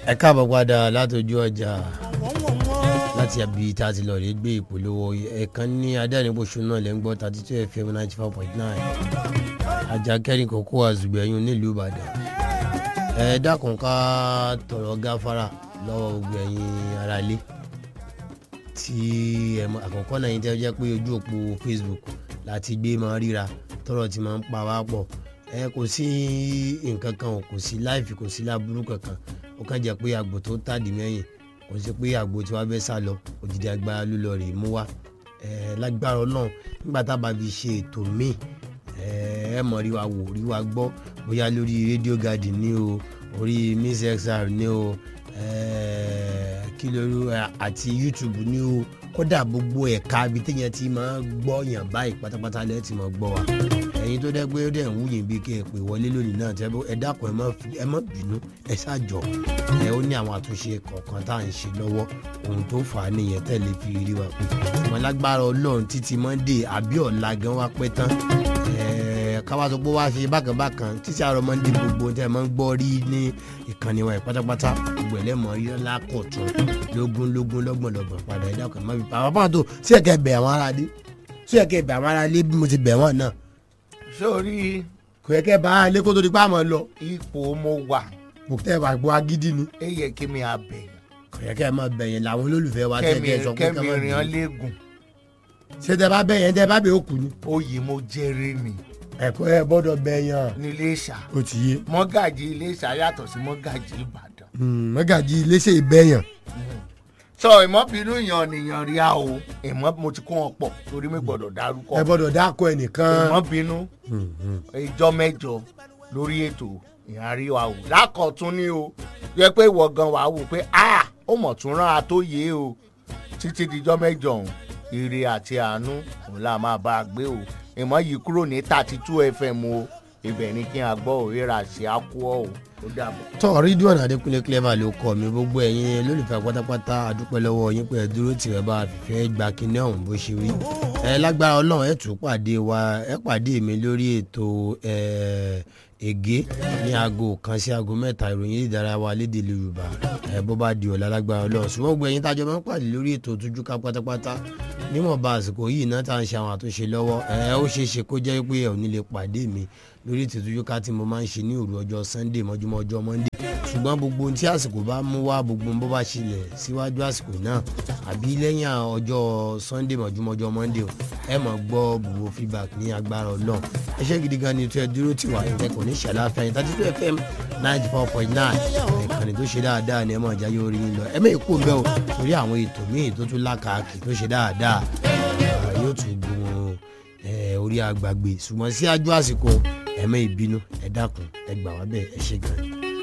ẹ káàbọ̀ padà látọjú ọjà láti àbí tá a ti lọ rí gbé ìpolówó ẹ̀ẹ̀kan ní adẹ́rìnbóṣù náà lẹ́ ń gbọ́ thirty two fm ninety four point nine ajakẹ́rin kókó àzùgbẹ̀yìn nílùú ìbàdàn ẹ dákun ká tọrọ gáfárà lọ́wọ́ gbogbo ẹ̀yin aráalé tí ẹ mọ àkọ́kọ́ náà yín tẹ́ jẹ́ pé ojú òpó facebook láti gbé máa ríra tọrọ tí máa ń pa wá pọ̀ ẹ kò sí nǹkan kan o kò sí láìfi kò sí láburú kankan ó kàn jẹ́ pé àgbò tó tàdí mẹ́yìn kò sí pé àgbò tí wàá fẹ́ sá lọ òjijì agbára ló lọ rèé mú wá ẹ lágbára ọlọ́run nígbà tá a bá fi ṣe ètò míì ẹ ẹ mọ̀ rí wa wò rí wa gbọ́ bóyá lórí rédíò garden ní o orí miss xr ní o ẹ kí lóru àti youtube ní o kódà gbogbo ẹ̀ka ibi téèyàn ti máa gbọ́ yàn báyìí pátápátá lẹ́ẹ̀ tí máa gbọ́ wa ẹ̀yin tó dẹ́ pé ó dẹ̀ ń wúyìn bí kí ẹ pè wọlé lónìí náà tẹ́ ẹ dákun ẹ má ẹ má bínú ẹ ṣàjọ ẹ ó ní àwọn àtúnṣe kọ̀ọ̀kan tá à ń ṣe lọ́wọ́ ohun tó fà á nìyẹn tẹ̀lé fi rí wa pé wọn lágbára ọlọ́run títí monday àbí ọ̀la gan wá pẹ́ tán káwá sọ pé wá ṣe bákan bákan títí àárọ̀ monday gbogbo tẹ́ ẹ máa ń gbọ́ rí ní ìkànnì wa pátápátá gbogbo ẹ̀ lẹ́mọ̀ rí lákọ̀tún lógún lógún lọ́gbọ̀n lọ́gbọ̀n padà ẹ̀ dákun ẹ má fi pa àwọn pàtó sí ẹ̀kẹ́ bẹ̀ àwọn aráalé sí ẹ̀kẹ́ bẹ̀ àwọn aráalé bí mo ti bẹ̀ wọ́n náà sórí kò yẹ kẹ bá a lé kó tó di pa àmọ́ lọ ipò mo wà kò tẹ wà gbọ́ agídí ni ẹ yẹ kí mi àbẹ̀yìn kò yẹ kẹ máa bẹ̀yẹn làwọn olólùfẹ́ wa tẹ́ kẹ́mi kẹ sọ pé kẹ́mi kẹ́ máa rìn án bẹ̀yẹn léegun ṣé tẹ bá bẹ̀yẹn tẹ bá bẹ̀ ó kù ni oyè mo jẹ́rìí mi ẹ̀kọ́ ẹ gbọ́dọ̀ bẹ̀yẹn nílé ìṣà ó ti yé mọ́gàjì ilé ìṣà yàtọ̀ sí mọ́gàjì ìbàdàn mọ́gàjì iléeṣẹ́ ìbẹ̀yẹn sọ ìmọ̀bínú yan nìyàn rí a o ìmọ̀ mo ti kó wọn pọ̀ torí mi gbọ́dọ̀ dárúkọ ẹ gbọ́dọ̀ dákọ ẹnìkan ìmọ̀bínú ìjọ mẹ́jọ lórí ètò ìhàrí wa o lákọ̀tún ni o yẹ pé ìwọ gan wàá wò pé a ó mọ̀ tún rán a tó yé o títí dijọ́ mẹ́jọ ọ̀hún ire àti àánú òun là máa bá a gbé o ìmọ̀ yìí kúrò ní thirty two fm o ibẹ̀ ni kí n àgbọ̀ òrera ṣe á kú ọ́ o ó dàbọ̀. tọ́ rídíọ̀n adékúnlé clever ló kọ́ mi gbogbo ẹ̀yin lólùfẹ́ pátápátá àdúpẹ́ lọ́wọ́ yín pé ẹ dúró tì ẹ bá a fìfẹ́ gba kinní ọ̀hún bó ṣe rí ẹ lágbára ọlọ́run ẹ tún pàdé wa ẹ pàdé mi lórí ètò ẹ ègé ní aago kan sí aago mẹ́ta ìròyìn ìdárayá wa lédè yorùbá ẹ bó bá di ọ̀la lágbára ọlọ́run ṣùgbọ́n gbogbo ẹ̀yin tájọ máa ń pàdé lórí ètò ojúká pátápátá níwọ̀nba àsìkò yìí náà tá à ń ṣe àwọn àtúnṣe lọ́wọ́ ẹ ó ṣeé ṣe kó jẹ́ pé ẹ ò ní lè pàdé mi lórí ètò ojúká tí mo máa ń ṣe ní òru ọjọ́ sunday mọ́júmọ́ ọjọ́ monday ṣùgbọ́n gbogbo ohun tí àsìkò bá mú wá gbogbo ohun bó bá ṣẹlẹ̀ síwájú àsìkò náà àbí lẹ́yìn ọjọ́ sunday mọ́júmọ́ ọjọ́ monday o ẹ mọ̀ gbọ́ gbogbo feedback ní agbára ọlọ́run ẹ ṣé gidi gan ni tó ẹ dúró tì wá ẹ kò ní ṣàlàáfíà yín thirty two fm ninety four point nine ìkànnì tó ṣe dáadáa ni ẹ mọ̀ jáyé orí yín lọ ẹ mọ̀ èkó bẹ́ẹ̀ o torí àwọn ètò míì tó tún lákàákì tó ṣe dáadáa yóò tún gun orí àgbàgbé ṣùgbọ́n sí àjọ àsìkò ẹ̀mẹ́ ìbínú ẹ dákun ẹ gbà wá bẹ́ẹ̀ ẹ ṣe gan ni.